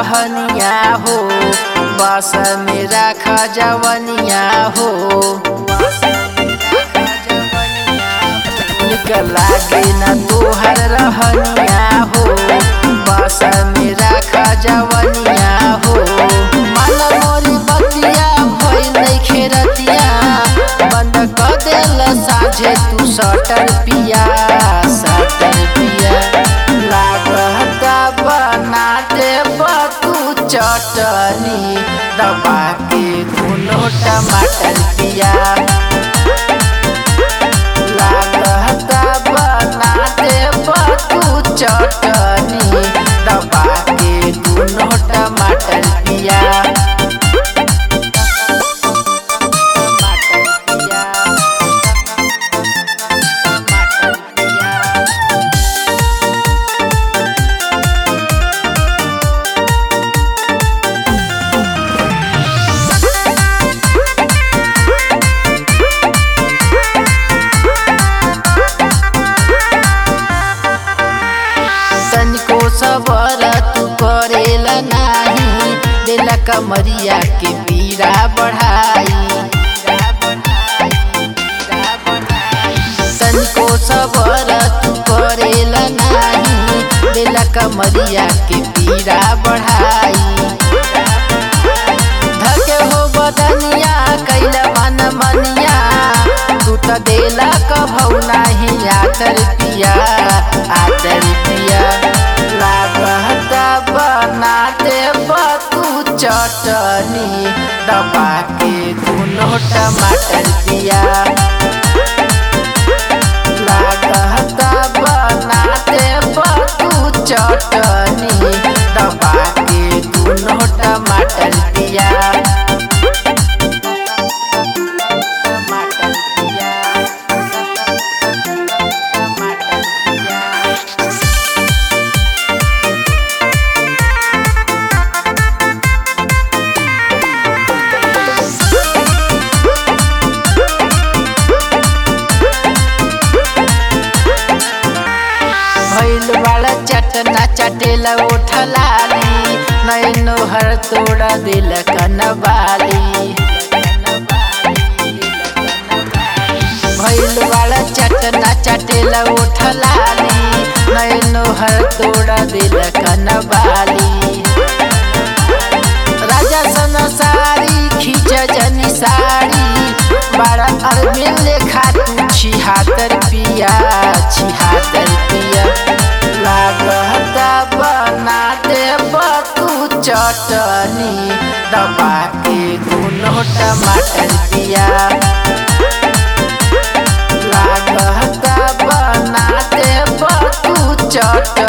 रहनिया हो बस में राख जवनिया हो निक लागे न तोहर रहनिया हो बस में राख जवनिया हो मन मोरी बतिया भइल नइखे रतिया बंद क देल साझे तू सटर पिया सटर पिया लागता बना दे तू चटनी दबा के दुनो टमाटर पिया लागता बना दे तू चटनी दबा के दुनो टमाटर पिया टमाटर पिया टमाटर पिया तनिको सबर तू करेला नाही दिला कमरिया के पीरा बढ़ाई तनिको सबर तू करेला नाही दिला कमरिया के पीरा बढ़ाई धके हो बदनिया कैला मन मनिया तू त देला कभौ नाही आतर पिया आतर पिया लागता बना दे तू चटनी दबा के दुनो टमाटर पिया लागता बना दे तू चटनी दबा के दुनो टमाटर पिया टमाटर पिया टमाटर पिया भैल वाला चटना चटेला उठलाली नैनो हर तोड़ा दिल कनबाली भैल वाला चटना चटेला उठलाली नैनो हर तोड़ा दिल कनबाली राजा सन साड़ी खींच जनी साड़ी बड़ा अरबिन लेखा तू छिहातर पिया छिहातर पिया लागता बना दे तू चटनी दबा के दुनो टमाटर पिया लागता बना दे तू चटनी